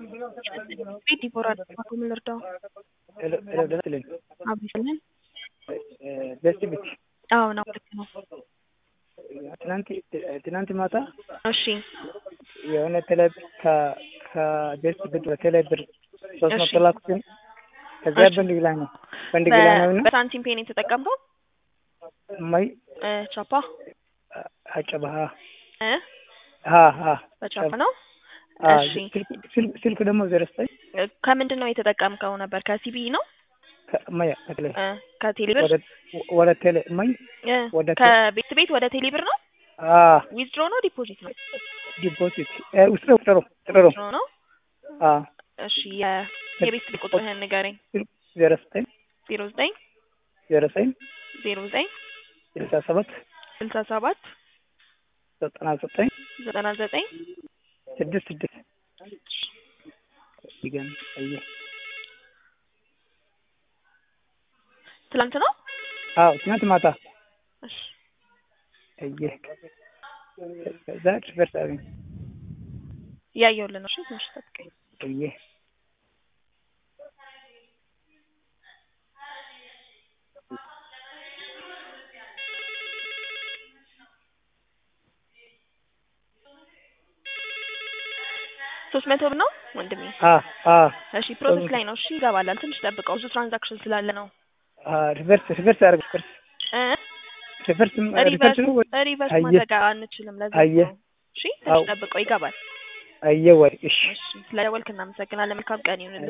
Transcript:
ቤት ይቦራል ምን ልርዳው? ደስልኝ አብይስልን ደስ ቤት አዎ ነው ልክ ነው። ትናንት ትናንት ማታ እሺ የሆነ ቴሌ ከደስ ብር በቴሌ ብር ሶስት መቶ እሺ። ላኩትን ከዚያ እሺ። በንድ ግላ ነው በንድ ግላ ነው ነው በሳንቲም ፔን የተጠቀምከው ማይ እ ቻፓ አጨባሃ እ ሀ ሀ በቻፓ ነው። አ እሺ ስልክ ስልክ ደግሞ ዘረስታይ እ ከምንድን ነው የተጠቀምከው ነበር? ከሲቢ ነው ማያ ከቴሌ እ ከቴሌብር ወደ ወደ ቴሌ ማይ እ ወደ ቴ- ከቤት ቤት ወደ ቴሌብር ነው። አ ዊዝድሮ ነው ዲፖዚት ነው? ዲፖዚት ውስጥ ጥሩ ጥሩ ዊዝድሮ ነው። አ እሺ የ- የቤት ቤት ቁጥርህን ንገረኝ። ዘረስታይ ዜሮ ዘጠኝ ዘረሰኝ ዜሮ ዘጠኝ ስልሳ ሰባት ስልሳ ሰባት ዘጠና ዘጠኝ ዘጠና ዘጠኝ ስድስት ስድስት ይገን አየ ትላንት ነው። አዎ ትናንት ማታ እሺ አየ ከዛ ድርስ አገኝ እያየሁልህ ነው። እሺ ትንሽ ጠብቀኝ። አየ ሶስት መቶ ብር ነው ወንድሜ። አ አ እሺ ፕሮሰስ ላይ ነው። እሺ ይገባላል። ትንሽ ጠብቀው፣ ብዙ ትራንዛክሽን ስላለ ነው። አ ሪቨርስ ሪቨርስ አርግ ሪቨርስ እ ሪቨርስ ሪቨርስ ሪቨርስ ነው ወይ? ሪቨርስ አየህ። ማድረግ አንችልም። ለዛ አየህ። ነው። እሺ አዎ። ትንሽ ጠብቀው፣ ይገባል። አየ ወይ እሺ እሺ ስለደወልክ እናመሰግናለን። መልካም ቀን ይሁንልህ።